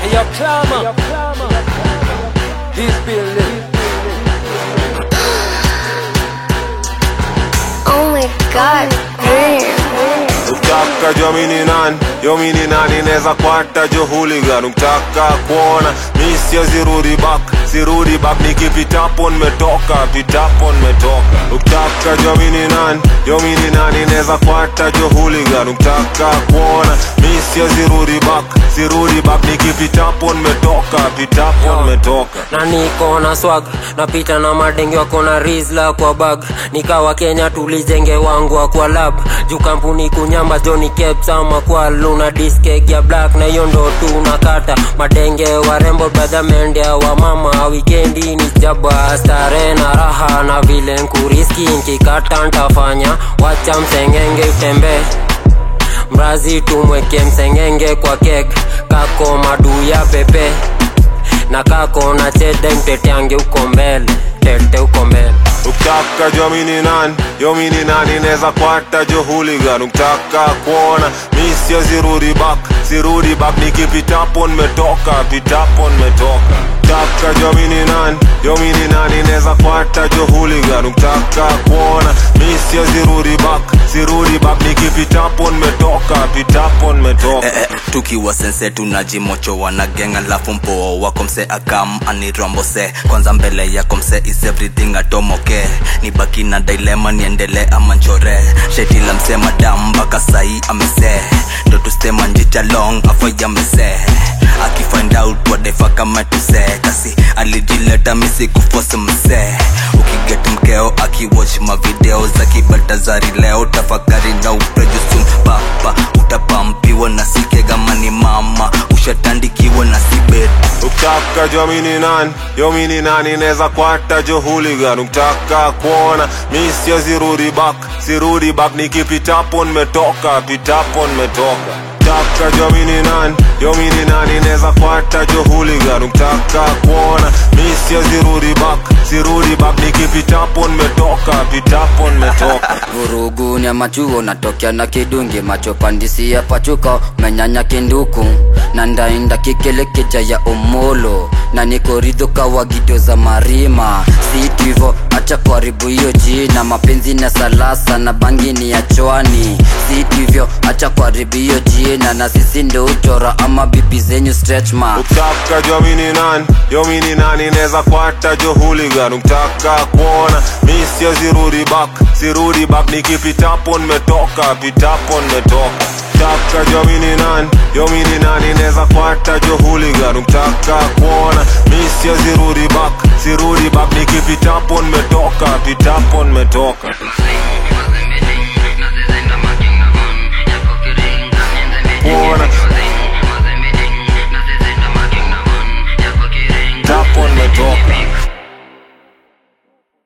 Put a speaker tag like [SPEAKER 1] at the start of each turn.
[SPEAKER 1] Yo, clamor. This building.
[SPEAKER 2] Oh my god, damn.
[SPEAKER 3] Ukitaka jua mimi ni nani, yo mimi ni nani, neza kwata jo hooligan. Ukitaka kuona mi siwezi rudi back, sirudi back, nikipitapo nimetoka, pitapo nimetoka. Ukitaka jua mimi ni nani, yo mimi ni nani, neza kwata jo hooligan. Ukitaka kuona mi siwezi rudi back, sirudi back, nikipitapo nimetoka, pitapo nimetoka.
[SPEAKER 4] na niko na swag napita na madenge wako na rizla kwa bag nikawa kenya tulijenge wangu kwa lab juu kampuni kunyamba joni caps ama kwa luna diskeg ya black na hiyo ndo tunakata madenge warembo brother mendea wa mama wikendi ni jaba stare na raha na vile nkuriski nkikata ntafanya wacha msengenge utembee mrazi tumweke msengenge kwa kek kako madu ya pepe na kako na chede mteteange uko mbele tete uko mbele
[SPEAKER 3] Ukitaka jua mimi ni nani, yo mimi ni nani, neza kwata jo hooligan. Ukitaka kuona mi siwezi rudi back, sirudi back, nikipitapo nimetoka, pitapo nimetoka. Ukitaka jua mimi ni nani, yo mimi ni nani, neza kwata jo hooligan. Ukitaka kuona mi siwezi rudi back, sirudi back, nikipitapo nimetoka, pitapo nimetoka.
[SPEAKER 5] eh, eh, tukiwa sense tunajimocho wana geng alafu mpoo wako mse akam anirombo se kwanza mbele yako mse is everything atomoke ni baki na dilema niendele ama nchore sheti la mse madam mpaka sahi amese ndo tustema njita long afa yamese akifind out wadefa kama tuse kasi alijileta misi kufosi mse ukiget mkeo akiwatch mavideo za kibatazari leo tafakari na uprejusum papa utapampiwa na sikegama ni mama ushatandikiwa na sibet
[SPEAKER 3] Ukitaka jua mimi ni nani, yo mimi ni nani, neza kwata jo hooligan. Ukitaka kuona mi siwezi rudi back, sirudi back, nikipitapo nimetoka, pitapo nimetoka. Ukitaka jua mimi ni nani, yo mimi ni nani, neza kwata jo hooligan. Ukitaka kuona mi siwezi rudi back, sirudi back, nikipitapo nimetoka, pitapo nimetoka.
[SPEAKER 6] vurugu ni machuo natokea na kidungi macho pandisi ya pachuka menyanya kinduku na ndainda kikelekeja ya omolo na nikoridhoka wagido za marima situ hivo acha kuharibu hiyo jina mapenzi na salasa na bangini ya chwani situ hivyo acha kuharibu hiyo jina na sisi ndo uchora ama bibi zenyu stretch mark
[SPEAKER 3] Ukitaka jua mimi ni nani, yo mimi ni nani, neza kwata jo hooligan. Ukitaka kuona mi siwezi rudi back, sirudi back, nikipitapo nimetoka, pitapo nimetoka. Ukitaka jua mimi ni nani, yo mimi ni nani, neza kwata jo hooligan. Ukitaka kuona mi siwezi rudi back, sirudi back, nikipitapo nimetoka, pitapo nimetoka.